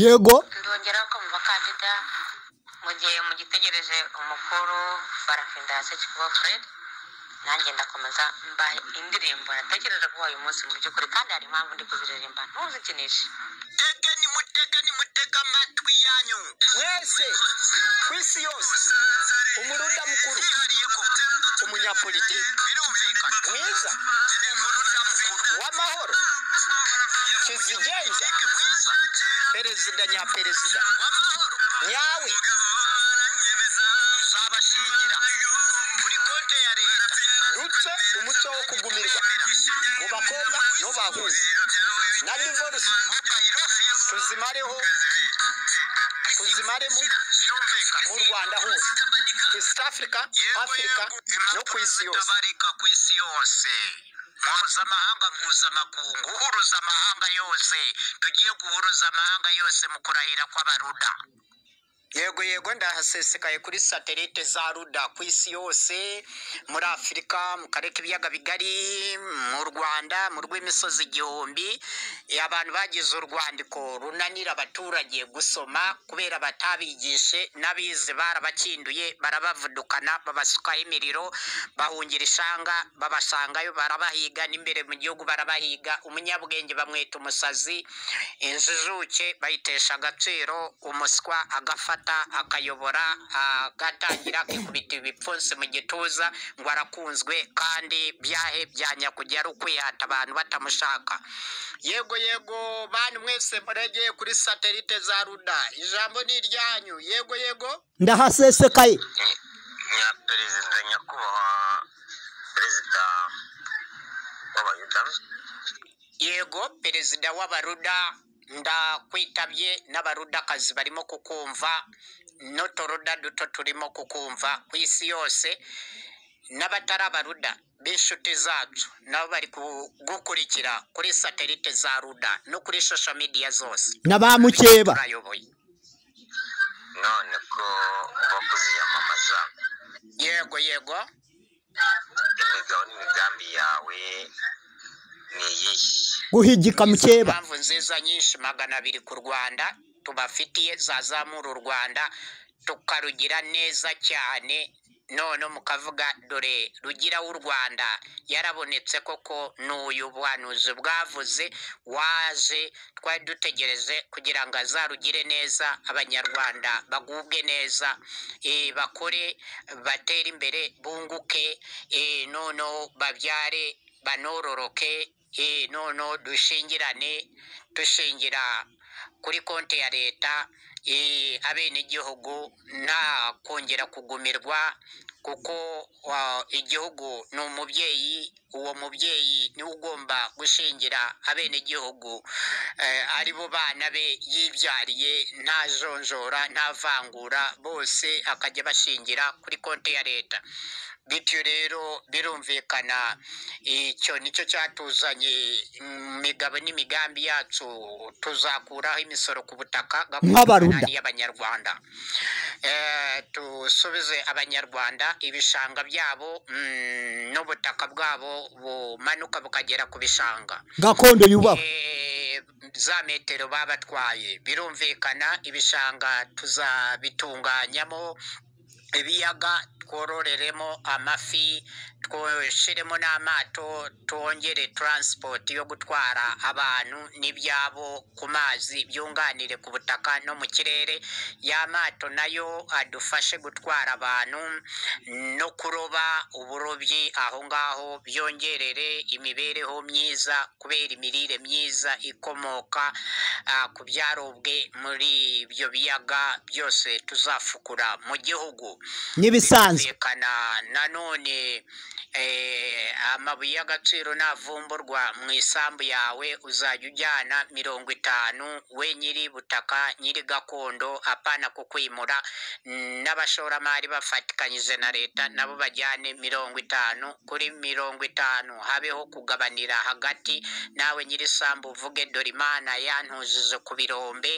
yego ndongeraho ko mu bakandida mu gihe mugitegereje umukuru barafindase kigo fred nanjye ndakomeza mbahe indirimbo natekereje guha uyu munsi mu by'ukuri kandi hari impamvu ndi kuziririmba ntuzikinishe mutege nimutege nimutege amatwi yanyu mwese ku isi yose umurunda mukuru umunyapolitiki birumvikana mwiza umurunda mukuru w'amahoro kizigenza perezida nyaperezida w'amahoro nyawe uzabashingira kuri konte ya leta ndetse umuco wo kugumirwa mu bakobwa n'ubahungu na divorce tuzimareho tuzimaremo mu rwanda hose east africa africa no ku isi yose tabarika ku isi yose mpuzamahanga mpuzamakungu uhuruza amahanga yose tugiye guhuruza amahanga yose mu kurahira kw'abaruda yego yego ndahasesekaye kuri satelite za ruda ku isi yose muri afurika mu karere k'ibiyaga bigari mu rwanda mu rw'imisozi igihumbi Eh, abantu bagize urwandiko runanira abaturage gusoma kubera batabigishe n'abize barabakinduye barabavudukana babasukaho imiriro bahungira ishanga babasangayo barabahiga n'imbere mu gihugu barabahiga umunyabwenge bamwita umusazi injijuke bayitesha agaciro umuswa agafata akayobora agatangira akikubita ibipfunsi mu gituza ngo arakunzwe kandi byahe byanya kujya ari ukwihata abantu batamushaka yego yego bantu mwese muregeye kuri satelite za ruda ijambo ni iryanyu yego yego ndahasesekaye nyaperezida nyakubahwa perezida w'abayuda yego perezida w'abaruda ndakwitabye n'abarudakazi barimo kukumva n'uturuda duto turimo kukumva ku isi yose n'abatari abaruda b'inshuti zacu nabo bari kugukurikira kuri satelite za ruda no kuri shosho midiya zose na ba mukeba turayoboye none ko uba kuziyamamaza yego yego imigabo n'imigambi yawe ni iyihe guhigika mukeba impamvu nziza nyinshi magana abiri ku rwanda tubafitiye zazamura u rwanda tukarugira neza cyane none mukavuga dore rugira w'u rwanda yarabonetse koko n'uyu buhanuzi bwavuze waje twari dutegereje kugira ngo azarugire neza abanyarwanda bagubwe neza eh, bakore batere imbere bunguke eh, noneho babyare banororoke eh, noneho dushingirane dushingira kuri konti ya leta eh, abenegihugu nta kongera kugumirwa kuko wa- igihugu ni umubyeyi uwo mubyeyi niwe ugomba gushingira abenegihugu eh, ari bo bana be yibyariye nta jonjora nta vangura bose akajya bashingira kuri konti ya leta bityo rero birumvikana icyo nicyo cyatuzanye mu migabo n'imigambi yacu tuzakuraho imisoro ku butaka gakondo Nk'abaruda. umunani y'abanyarwanda Eh, dusubize abanyarwanda ibishanga byabo mm, n'ubutaka bwabo bumanuka bukagera ku bishanga gakondo yubahwe Eh, za metero babatwaye birumvikana ibishanga tuzabitunganyamo ibiyaga twororeremo amafi twushyiremo n'amato twongere taransipoti yo gutwara abantu n'ibyabo ku mazi byunganire ku butaka no mu kirere ya mato nayo adufashe gutwara abantu no kuroba uburobyi aho ngaho byongerere imibereho myiza kubera imirire myiza ikomoka ah, ku byarobwe muri ibyo biyaga byose tuzafukura mu gihugu n'ibisanzwe birumvikana nanone eh, amabuye y'agaciro navumburwa mu isambu yawe uzajya ujyana mirongo itanu we nyiri butaka nyiri gakondo apana ku kwimura Mm, n'abashoramari bafatikanyije na leta nabo bajyane mirongo itanu kuri mirongo itanu habeho kugabanira hagati nawe nyiri isambu uvuge dore imana yantujije ku birombe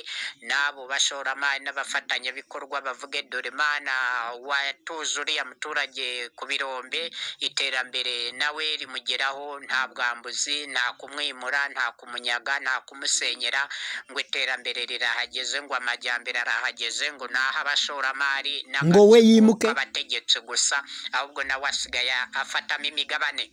n'abo bashoramari n'abafatanyabikorwa bavuge dore imana watuza uriya muturage ku birombe iterambere nawe rimugeraho nta bwambuzi nta kumwimura nta kumunyaga nta kumusenyera ngo iterambere rirahageze ngo amajyambere arahageze ngo naho abashoramari n'aba- Ngo we yimuke. abategetsi gusa ahubwo nawe asigaye afatamo imigabane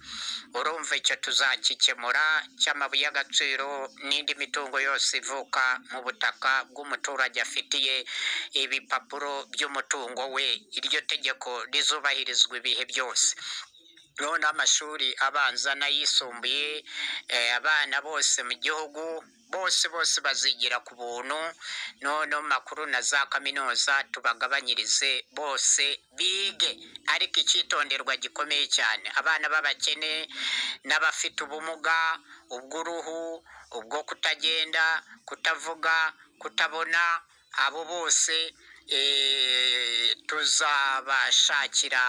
urumva icyo tuzakikemura cy'amabuye y'agaciro n'indi mitungo yose ivuka mu butaka bw'umuturage afitiye ibipapuro by'umutungo we iryo tegeko rizubahirizwa ibihe byose noneho n'amashuri abanza n'ayisumbuye eh, abana bose mu gihugu bose bose bazigira ku buntu noneho mu makuru na za kaminuza tubagabanyirize bose bige ariko icyitonderwa gikomeye cyane abana b'abakene n'abafite ubumuga ubw'uruhu ubwo kutagenda kutavuga kutabona abo bose eh, tuzabashakira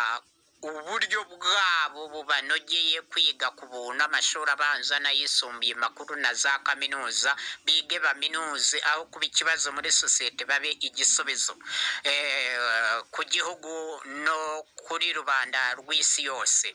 uburyo bwabo bubanogeye kwiga ku buntu amashuri abanza n'ayisumbuye makuru na za kaminuza bige baminuze aho kuba ikibazo muri sosiyete babe igisubizo Eh, ku gihugu no kuri rubanda rw'isi yose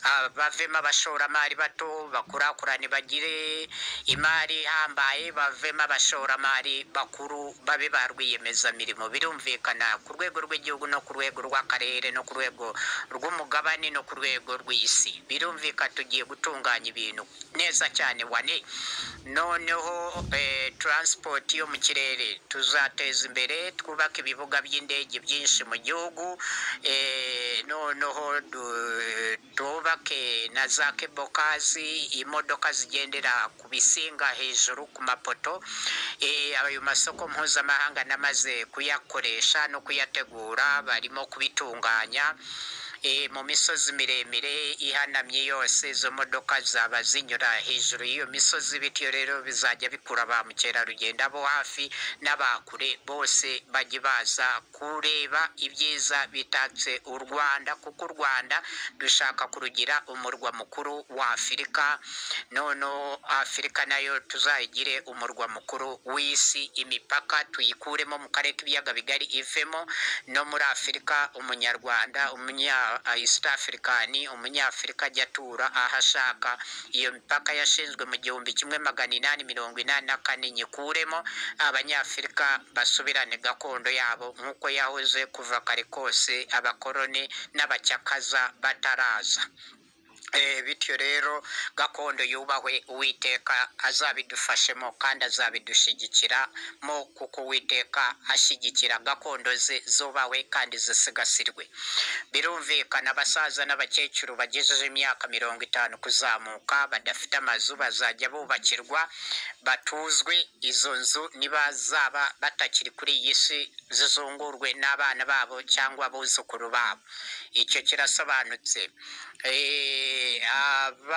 Ah, bavemo abashoramari bato bakurakurane bagire imari ihambaye bavemo abashoramari bakuru babe ba rwiyemezamirimo birumvikana ku rwego rw'igihugu no ku rwego rw'akarere no ku rwego rw'umugabane no ku rwego rw'isi birumvika tugiye gutunganya ibintu neza cyane wane noneho eh, transport yo mu kirere tuzateza imbere twubake ibibuga by'indege byinshi mu gihugu eh, noneho du- twubake na za kebokazi imodoka zigendera ku bisinga hejuru ku mapoto Eh, ayo masoko mpuzamahanga namaze kuyakoresha no kuyategura barimo kubitunganya Eh, mu misozi miremire ihanamye yose izo modoka zaba zinyura hejuru y'iyo misozi bityo rero bizajya bikurura ba mukerarugendo abo hafi n'abakure bose bajye baza kureba ibyiza bitatse u rwanda kuko u rwanda dushaka kurugira umurwa mukuru wa afurika noneho afurika nayo tuzayigire umurwa mukuru w'isi imipaka tuyikuremo mu karere k'ibiyaga bigari ivemo no muri afurika umunyarwanda umunya east africani umunyafurika ajya atura aho ashaka iyo mipaka yashinzwe mu gihumbi kimwe magana inani mirongo inani na kane nyikuremo abanyafurika basubirane gakondo yabo nk'uko yahoze kuva kare kose abakoroni n'abacyakaza bataraza Eh, bityo rero gakondo yubahwe uwiteka azabidufashemo kandi azabidushigikiramo kuko uwiteka ashyigikira gakondo ze zubawe kandi zisigasirwe birumvikana abasaza n'abakecuru bagejeje imyaka mirongo itanu kuzamuka badafite amazu bazajya bubakirwa batuzwe izo nzu niba zaba batakiri kuri iyi si zizungurwe n'abana babo cyangwa abuzukuru babo icyo kirasobanutse Eh,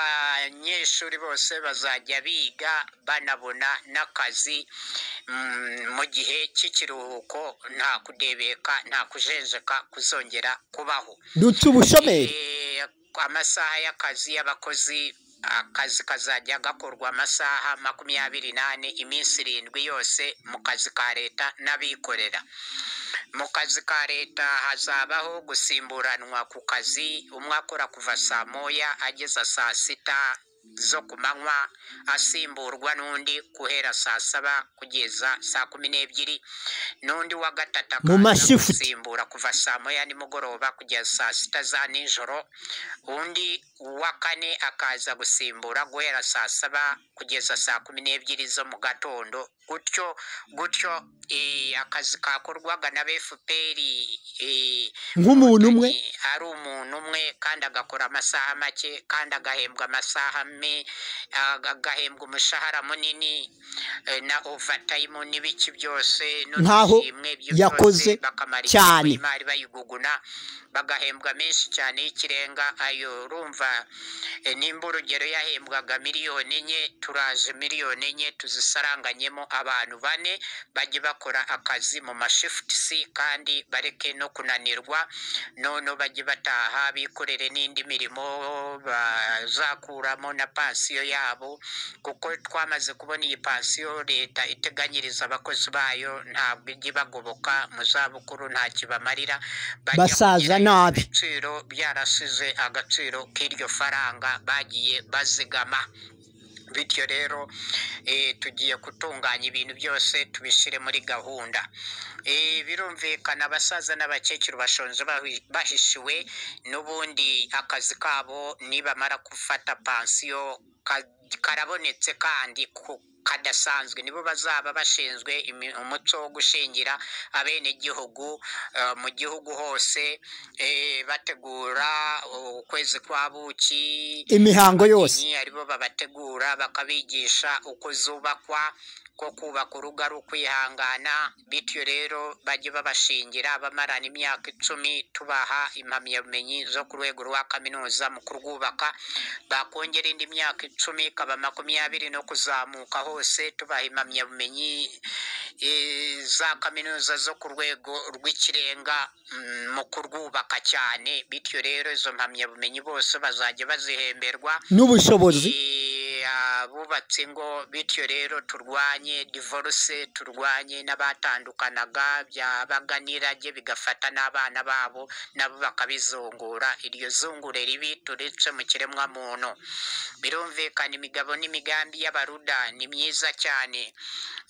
abanyeshuri bose bazajya biga banabona n'akazi mm, mu gihe cy'ikiruhuko nta kudebeka nta kujenjeka kuzongera kubaho dutse ubushomeri Eh, amasaha y'akazi y'abakozi akazi kazajya gakorwa amasaha makumyabiri n'ane iminsi irindwi yose mu kazi ka leta n'abikorera mu kazi ka leta hazabaho gusimburanwa ku kazi umwe akora kuva saa moya ageza saa sita zo ku manywa asimburwa n'undi guhera saa saba kugeza saa kumi n'ebyiri n'undi wa gatatu Mu akaza mashift. gusimbura kuva saa moya nimugoroba kugeza saa sita za nijoro undi wa kane akaza gusimbura guhera saa saba kugeza saa kumi n'ebyiri zo mu gatondo gutyo gutyo eh, akazi kakorwaga na befuperi eh, Nk'umuntu umwe? ari umuntu umwe kandi agakora amasaha make kandi agahembwa amasaha me aga- agahembwa umushahara munini eh, na overtime n'ibiki byose Nk'aho n'udushimwe ibyo byose yakoze bakamara cyane. igihugu imari bayiguguna bagahembwa menshi cyane y'ikirenga ayo urumva eh, nimba urugero yahembwaga miliyoni enye turaje miliyoni enye tuzisaranganyemo abantu bane bajye bakora akazi mu mashifutisi kandi bareke no kunanirwa noneho bajye bataha bikorere n'indi mirimo bazakuramo na pansiyo yabo kuko twamaze kubona iyi pansiyo leta iteganyiriza abakozi bayo ntabwo ijya ibagoboka mu zabukuru nta kibamarira bajya basaza kugerayo nabi ibiciro byarasize agaciro k'iryo faranga bagiye bazigama bityo rero eh, tugiye gutunganya ibintu byose tubishyire muri gahunda Eh, birumvikana abasaza n'abakecuru bashonje bahi- bahishiwe n'ubundi akazi kabo nibamara gufata pansiyo ka- karabonetse kandi ku- kadasanzwe nibo bazaba bashinzwe imi- umuco wo gushingira abenegihugu eh, mu gihugu hose eh, bategura ukwezi kwa buki imihango yose ababyinnyi aribo babategura bakabigisha uko zubakwa ko kubaka urugo ari ukwihangana bityo rero bajye babashingira bamarana imyaka icumi tubaha impamyabumenyi zo ku rwego rwa kaminuza mu kurwubaka bakongera indi myaka icumi ikaba makumyabiri no kuzamuka hose tubaha impamyabumenyi eh, za kaminuza zo ku rwego rw'ikirenga mm, mu kurwubaka cyane bityo rero izo mpamyabumenyi bose bazajya bazihemberwa n'ubushobozi Eh, abubatse ingo bityo rero turwanye divorce turwanye n'abatandukanaga byabaga n'irage bigafata n'abana babo nabo bakabizungura iryo zungure ribi turice mu kiremwamuntu birumvikana imigabo n'imigambi y'abaruda ni myiza cyane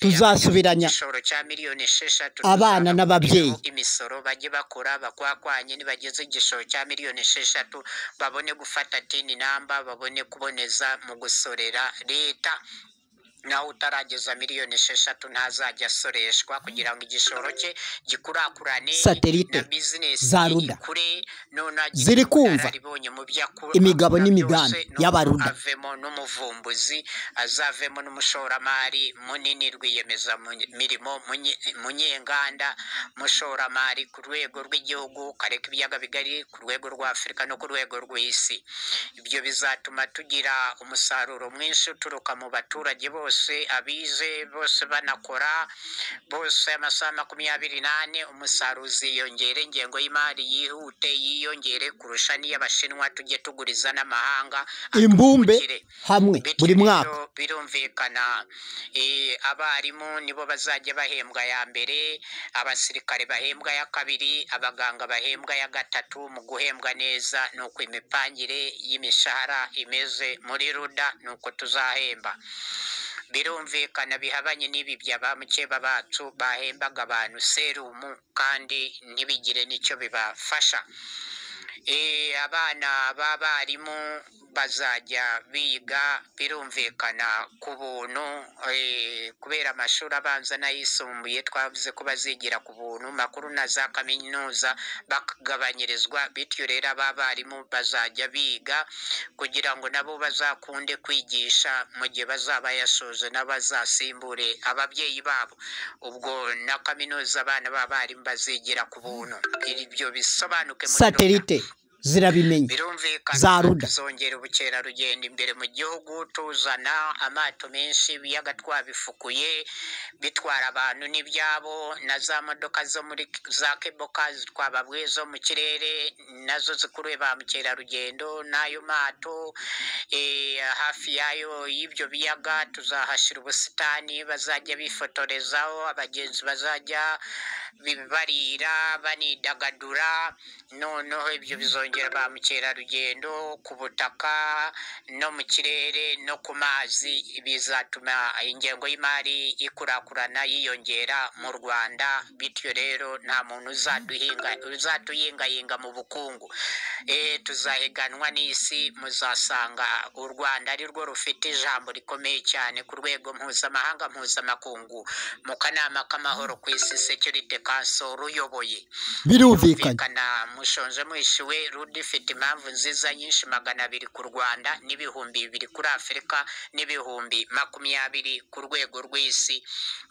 Tuzasubiranya. igishoro cya miliyoni esheshatu Abana tuzabakuraho n'ababyeyi. imisoro bajye bakora bakwakwanye nibageze igishoro cya miliyoni esheshatu babone gufata tini namba babone kuboneza mu gusorera leta nawe utarageza miliyoni esheshatu ntazajya asoreshwa kugira ngo igishoro cye gikurakurane Satelite na bizinesi za ye Ruda. ikure none agire Ziri kumva ubunararibonye mu byo akora imigabo byose, n'imigambi n'ubu y'Abaruda. avemo n'umuvumbuzi azavemo n'umushoramari munini rwiyemezamirimo munye- munyenganda mushoramari ku rwego rw'igihugu kareka ibiyaga bigari ku rwego rwa afurika no ku rwego rw'isi ibyo bizatuma tugira umusaruro mwinshi uturuka mu baturage bose abize bose banakora bose amasaha makumyabiri n'ane umusaruro uziyongere ingengo y'imari yihute yiyongere kurusha n'iy'abashinwa tujye tuguriza n'amahanga imbumbe atwungukire. hamwe buri Bityo mwaka rero birumvikana eh, abarimu nibo bazajya bahembwa ya mbere abasirikare bahembwa ya kabiri abaganga bahembwa ya gatatu mu guhembwa neza ni uko imipangire y'imishahara imeze muri ruda ni uko tuzahemba birumvikana bihabanye n'ibi bya ba mukeba bacu bahembaga abantu serumu kandi ntibigire n'icyo bibafasha Eh, abana b'abarimu bazajya biga birumvikana ku buntu eh, kubera amashuri abanza n'ayisumbuye twavuze ko bazigira ku buntu makuru na za kaminuza bagabanyirizwa bityo rero aba barimu bazajya biga kugira ngo nabo bazakunde kwigisha mu gihe bazaba yasoje n'abazasimbure ababyeyi babo ubwo na kaminuza abana b'abarimu bazigira ku buntu ibyo bisobanuke muri ruta satelite zirabimenye birumvikana za Ruda. tuzongera ubukerarugendo imbere mu gihugu tuzana amato menshi ibiyaga twabifukuye bitwara abantu n'ibyabo na za modoka zo muri za keboka twababwe zo mu kirere nazo zikuruye ba mukerarugendo n'ayo mato eh, hafi yayo y'ibyo biyaga tuzahashyira ubusitani bazajya bifotorezaho abagenzi bazajya bi- barira banidagadura noneho ibyo bizongera ba mukerarugendo ku butaka no mu kirere no ku mazi bizatuma ingengo y'imari ikurakurana yiyongera mu rwanda bityo rero nta muntu uzaduhinga- uzatuyingayinga mu bukungu Eh, tuzahiganwa n'isi muzasanga u rwanda ari rwo rufite ijambo rikomeye cyane ku rwego mpuzamahanga mpuzamakungu mu kanama k'amahoro ku isi security council ruyoboye birumvikanye birumvikana mushonje mwishiwe ruda ifite impamvu nziza nyinshi magana abiri ku rwanda n'ibihumbi bibiri kuri afurika n'ibihumbi makumyabiri ku rwego rw'isi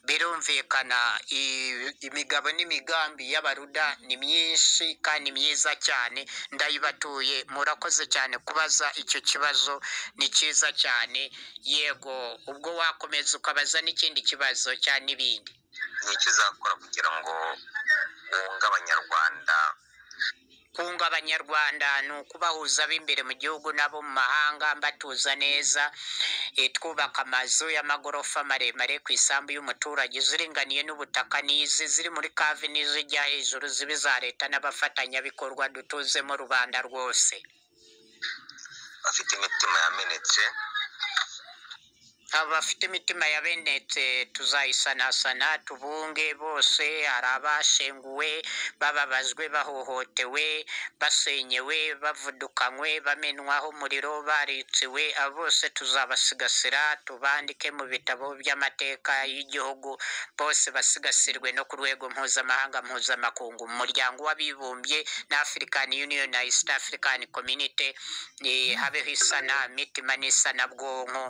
birumvikana i- imigabo n'imigambi y'abaruda ni myinshi kandi myiza cyane ndayibatuye murakoze cyane kubaza icyo kibazo ni cyiza cyane yego ubwo wakomeza ukabaza n'ikindi kibazo cyane n'ibindi ni iki uzakora kugira ngo wunge abanyarwanda kunga abanyarwanda ni ukubahuza b'imbere mu gihugu n'abo mu mahanga mbatuza neza Eh, twubaka amazu y'amagorofa maremare ku isambu y'umuturage ziringaniye n'ubutaka n'izi ziri muri kave n'izijya hejuru zibe za leta n'abafatanyabikorwa dutuzemo rubanda rwose bafite imitima yamenetse abafite imitima yabenetse tuzayisanasana tubunge bose hari abashenguwe bababajwe bahohotewe basenyewe bavudukanywe bamenwaho umuriro baritsiwe abo bose tuzabasigasira tubandike mu bitabo by'amateka y'igihugu bose basigasirwe no ku rwego mpuzamahanga mpuzamakungu mu muryango w'abibumbye na african union na east african community eh, habeho isana mitima n'isanabwonko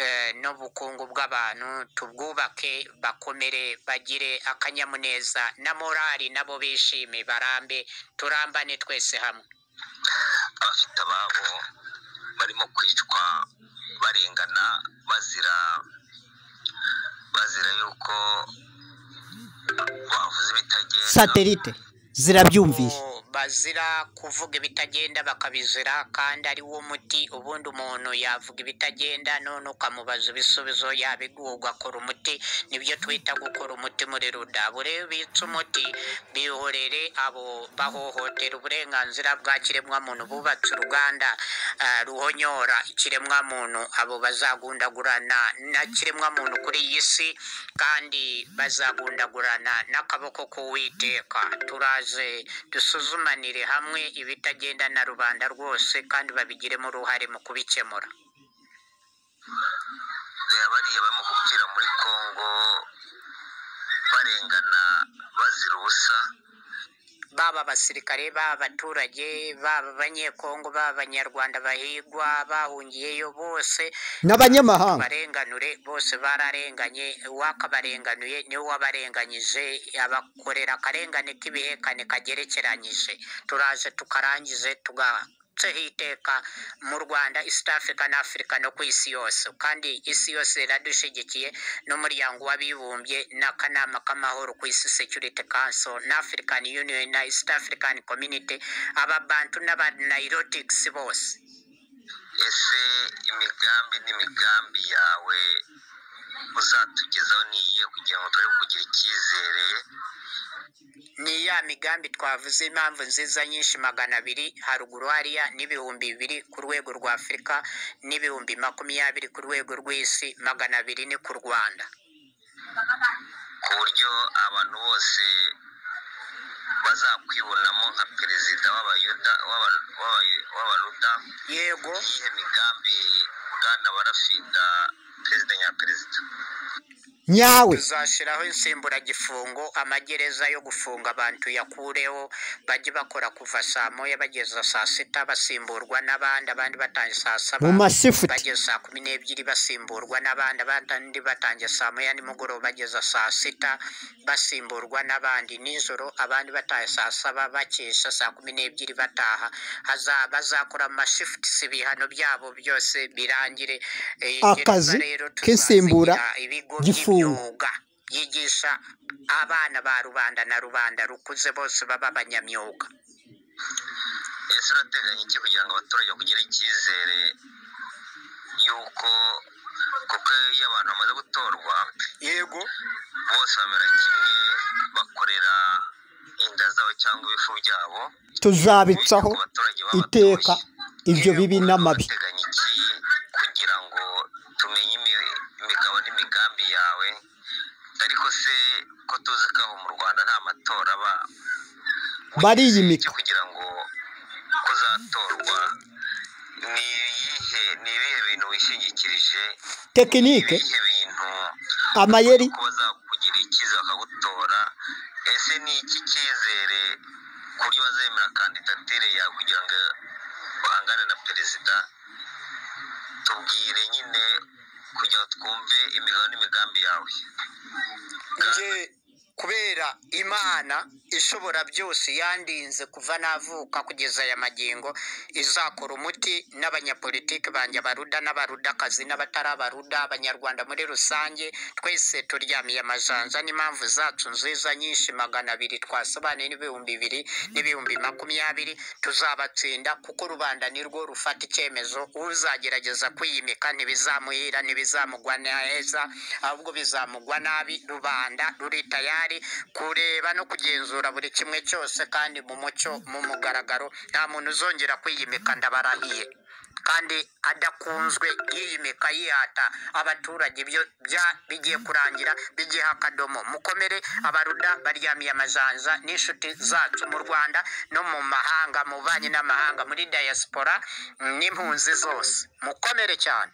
eh, n'ubukungu bw'abantu tubwubake bakomere bagire akanyamuneza na morali nabo bishime barambe turambane twese hamwe abafite ababo barimo kwicwa barengana bazira bazira yuko bavuze ibitagenda satelite zirabyumvishe Ubu bazira kuvuga ibitagenda bakabizira kandi ari wo muti ubundi umuntu yavuga ibitagenda none ukamubaza ibisubizo yabiguha ugakora umuti nibyo twita gukora umuti muri ruda bure bitse umuti bihorere abo bahohotera uburenganzira bwa kiremwamuntu bubatse uruganda ah, ruhonyora ikiremwamuntu abo bazagundagurana na kiremwamuntu kuri iyi si kandi bazagundagurana n'akaboko k'uwiteka turaze dusuzumanire hamwe ibitagenda na rubanda rwose kandi babigiremo uruhare mu kubikemura reba bariya barimo gupfira muri kongo barengana bazira ubusa baba abasirikare baba abaturage baba abanyekongo baba abanyarwanda bahigwa bahungiyeyo bose n'abanyamahanga barenganure bose bararenganye uwakabarenganuye niwe wabarenganyije abakorera akarengane k'ibihekane kagerekeranyije turaje tukarangize tugatseho iteka mu rwanda east africa na africa no ku isi yose kandi isi yose iradushyigikiye n'umuryango w'abibumbye n'akanama k'amahoro ku isi security council na african union na east african community ababantu n'abanayirotics bose ese imigambi n'imigambi yawe uzatugezaho niyiye kugira ngo turebe kugira icyizere ni ya migambi twavuze impamvu nziza nyinshi magana abiri haruguru hariya n'ibihumbi bibiri ku rwego rwa afurika n'ibihumbi makumyabiri ku rwego rw'isi magana abiri ni ku rwanda ku buryo abantu bose bazakwibonamo nka perezida w'abayuda w'aba- w'aba- w'abaruda yego iyihe migambi bwana barafida perezida nyaperezida nyawe tuzashyiraho insimburagifungo amagereza yo gufunga abantu yakureho bajye bakora kuva saa moya bageza saa sita basimburwa n'abandi abandi batangiye saa saba mu masifuti bageza saa kumi n'ebyiri basimburwa n'abandi abandi batangiye saa moya nimugoroba bageza saa sita basimburwa n'abandi nijoro abandi bataye saa saba bakesha saa kumi n'ebyiri bataha Haza- bazakora amashifuti ibihano byabo byose birangire Eh, gereza Akazi rero tuzazigira k'isimbura ibigo gifungo. by'imyuga yigisha abana ba rubanda na rubanda rukuze bose baba abanyamyuga ese urateganya iki kugira ngo abaturage bagire icyizere yuko kuko iyo abantu bamaze gutorwa yego bose bamera kimwe bakorera inda zabo cyangwa ibifu byabo tuzabitsaho iteka ibyo bibi n'amabi urateganya iki kugira ngo tumenye imi- imigabo n'imigambi yawe ariko se ko tuzi ko aho mu rwanda nta matora aba bariyimika cyo kugira ngo kuzatorwa ni ibihe ni ibihe bintu wishingikirije ni tekinike ibihe bintu amayeri ko bazakugira icyizere bakagutora ese ni iki cyizere ku buryo bazemera kandidatire yawe kugira ngo bahangane na perezida tubwire nyine kugira ngo twumve imigabo n'imigambi yawe nge kubera imana ishobora byose yandinze kuva navuka kugeza aya magingo izakora umuti n'abanyapolitiki banjye abaruda n'abarudakazi n'abatari abaruda abanyarwanda muri rusange twese turyamiye amajanja n'impamvu zacu nziza nyinshi magana abiri twasobanuye n'ibihumbi bibiri n'ibihumbi makumyabiri tuzabatsinda kuko rubanda nirwo rufata icyemezo uzagerageza kwiyimika ntibizamuhira ntibizamugwa neza ahubwo bizamugwa nabi rubanda ruri tayari kureba no kugenzura buri kimwe cyose kandi mu mucyo mu mugaragaro nta muntu uzongera kwiyimika ndabarahiye kandi adakunzwe yiyimika yihata abaturage byo bya- bigiye kurangira bigiha akadomo mukomere abaruda baryamiye amajanja n'inshuti zacu mu rwanda no mu mahanga mu banki n'amahanga muri diaspora n'impunzi zose mukomere cyane